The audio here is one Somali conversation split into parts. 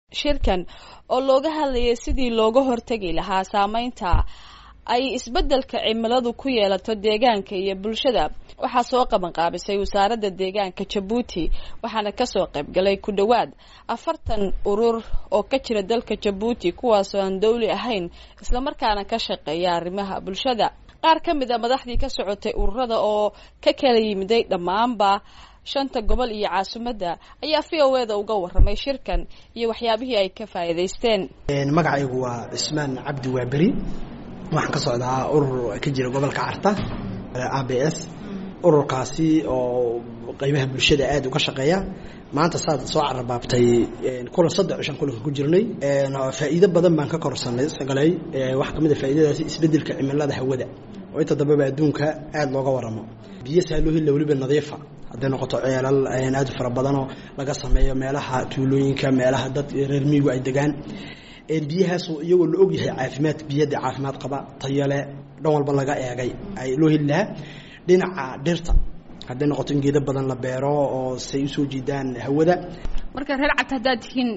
shirkan oo looga hadlayay sidii looga hortegi lahaa saameynta ay isbeddelka cimiladu ku yeelato deegaanka iyo bulshada waxaa soo qaban qaabisay wasaaradda deegaanka jabuuti waxaana kasoo qaybgalay ku dhowaad afartan urur oo ka jira dalka jabuuti kuwaasoo aan dawli ahayn islamarkaana ka shaqeeya arrimaha bulshada qaar ka mid a madaxdii ka socotay ururada oo ka kala yimiday dhammaanba shanta gobol iyo caasimadda ayaa v o eda uga waramay shirkan iyo waxyaabihii ay ka faa'iidaysteen magacaygu waa cismaan cabdi waaberi waxaan ka socdaa urur ka jira gobolka carta a b s ururkaasi oo qeybaha bulshada aada uga shaqeeya maanta saad soo carabaabtay kulan saddex cishan kulanka ku jirnay faa'iido badan baan ka korsanay sagalay waxaa kamid a faa'iidadaasi isbeddelka cimilada hawada oo inta dambeba adduunka aada looga waramo biyo saaloohilla weliba nadiifa hadday noqoto ceelal aad u fara badanoo laga sameeyo meelaha tuulooyinka meelaha dad reer miigu ay degaan biyahaas iyagoo la og yahay caafimaad biyada caafimaad qaba tayale dhan walba laga eegay ay loo heli lahaa dhinaca dhirta hadday noqoto in geedo badan la beero oo say usoo jiidaan hawada marka reer cagta haddaad tihiin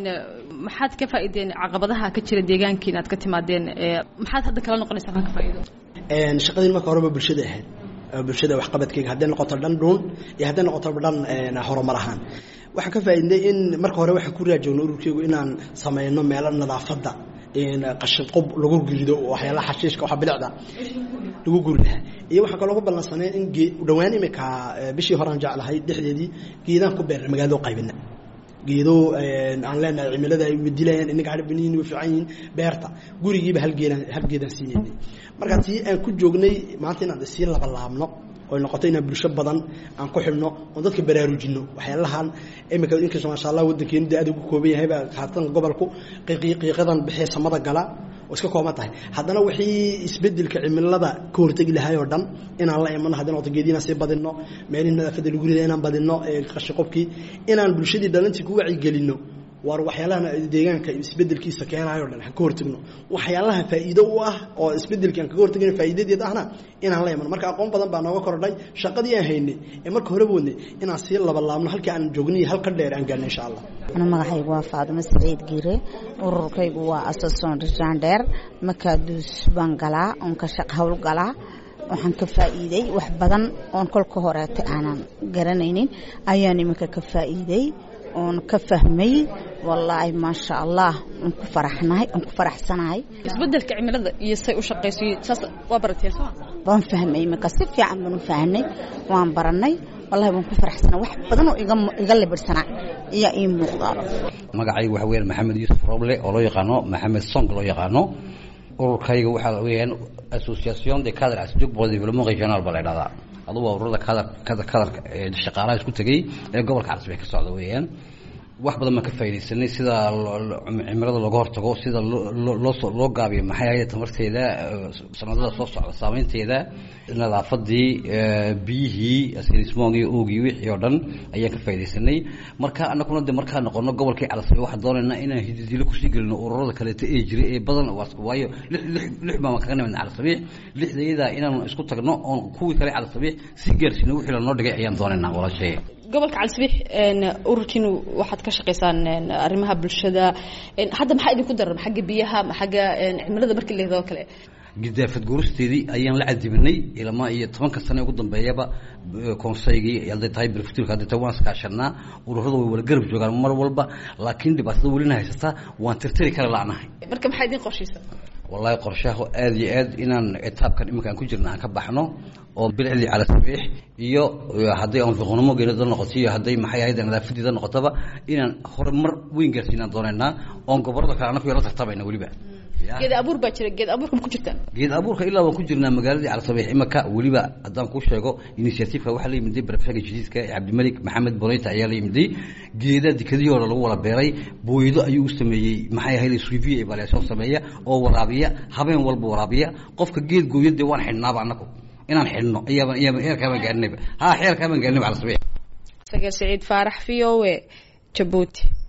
maxaad ka faa'iideen caqabadaha ka jira deegaankiin aad ka timaadeen maxaad hadda kala noqonaysaa kaa ka faa'iido shaqadiin marka horeba bulshada ahayd bulshada waxqabadkeyga hadday noqoto dhan dhuun iyo hadday noqoto dhan horumar ahaan waxaan ka faa'iidnay in marka hore waxaan ku raajoogno ururkeygu inaan sameyno meelo nadaafadda qashin qub lagu gurido waxyaalaha xashiishka waxa bilicda lagu guri lahaa iyo waxaan kaloo ku ballansanay in dhawaan imika bishii horaan jeclahay dhexdeedii geedaan ku beernay magaalado qaybina geedo aan leenahay cimilada ay dilayaan inaga harbiniin way fiican yihiin beerta gurigiiba hal geedaan hal geedaan siinaynay marka tii aan ku joognay maanta inaan sii laba laabno oo noqoto inaan bulsho badan aan ku xidhno oon dadka baraarujino waxyaalahan imika inkastoo maasha allah waddankeenu dee aad ugu kooban yahayba haatan gobolku qiiqadan bixee samada gala oo iska kooban tahay haddana wixii isbedelka cimilada ka hortegi lahay oo dhan inaan la imano hadday noqoto geedi inaan sii badinno meelihii nadaafadda lagu rida inaan badinno qashiqobkii inaan bulshadii dhalintii ku wacyigelinno waar waxyaalahan deegaanka isbedelkiisa keenayo dhan aan ka hortagno waxyaalaha faa'iido u ah oo isbedelkii aan kaga hortagno faa'iidadeed ahna inaan la imano marka aqoon badan baa nooga kordhay shaqadii aan haynay ee marka horeba wadnay inaan sii labalaabno halkii aan joognay halka dheer aan gaarnay insha allah ana magacaygu waa faadimo saciid giire ururkaygu waa asason rijandheer makaaduus baan galaa oon ka shaq hawl galaa waxaan ka faa'iiday wax badan oon kolka horeeta aanan garanaynin ayaan iminka ka faa'iiday oon ka fahmay wallaahi maasha allah aan ku faraxnahay aan ku faraxsanahay isbeddelka cimilada iyo say u shaqayso saas waa barateen soo waan fahmay iminka si fiican baan u fahnay waan baranay wallahi waan ku faraxsanaa wax badan oo iga iga libirsanaa ayaa ii muuqdaa magacaygu waxa weeyaan maxamed yuusuf roble oo loo yaqaano maxamed song loo yaqaano ururkayga waxaa weeyaan association de cadre asjug pour développement régional baa la idhahdaa adugu waa ururada kadar kadar kadarka ee shaqaalaha isku tegey ee gobolka carsibay ka socda weeyaan wax badan baan ka faaidaysanay sida cimilada looga hortago sida loo loo gaabiyo maxay ahayd tamarteeda sanadada soo socda saameynteeda nadaafadii biyihii srismogii oogii wixii oo dhan ayaan ka faa'idaysanay marka anaguna de markaa noqono gobolkii calasabay waxaan doonaynaa inaan hididilo kusii gelino ururada kaleeto ee jiray ee badan waayo lix baan kaga nimidna calasabiix lixdayadaa inaan isku tagno oon kuwii kale calasabiix si gaarsiino wixii lanoo dhigay ayaan doonaynaa walaashay gobolka calisabix ururkiinu waxaad ka shaqaysaan arrimaha bulshada hadda maxaa idinku daran xagga biyaha xagga cimilada markii la oo kale gidaafad guuristeedii ayaan la cadibinay ilama iyo tobanka sane ugu dambeeyaba konseygii hadday tahay berfutilka hadday tahay waan iskaashanaa ururada way wala garab joogaan mar walba laakiin dhibaatada welina haysata waan tirtiri kara la'nahay marka maxaa idin qorshaysa wallahi qorshaha aada iyo aad inaan etaabkan iminka aan ku jirna aan ka baxno oo bilicdii cala sabiix iyo hadday anfiqnimo geelada noqoto iyo hadday maxay ahayd nadaafadiida noqotaba inaan horumar weyn gaarsiinaan doonaynaa oon gobolada kale anaku yala tartabayna weliba geed abuur baa jira geed abuurka ma ku jirtaan geed abuurka ilaa waan ku jirnaa magaaladii calasabiix imaka weliba haddaan kuu sheego initiativeka waxaa la yimiday barafega jadiidka cabdimalik maxamed boneyta ayaa la yimiday geeda dikadihii hore lagu wala beeray booyado ayuu u sameeyey maxay ahayd suiviya evaluation sameeya oo waraabiya habeen walba waraabiya qofka geed gooyo dee waan xidhnaaba anaku inaan xidhno ayaaba ayaaba heerkaabaan gaarinayba ha heerkaabaan gaarinayba calasabiix saga saciid faarax v o e jabuuti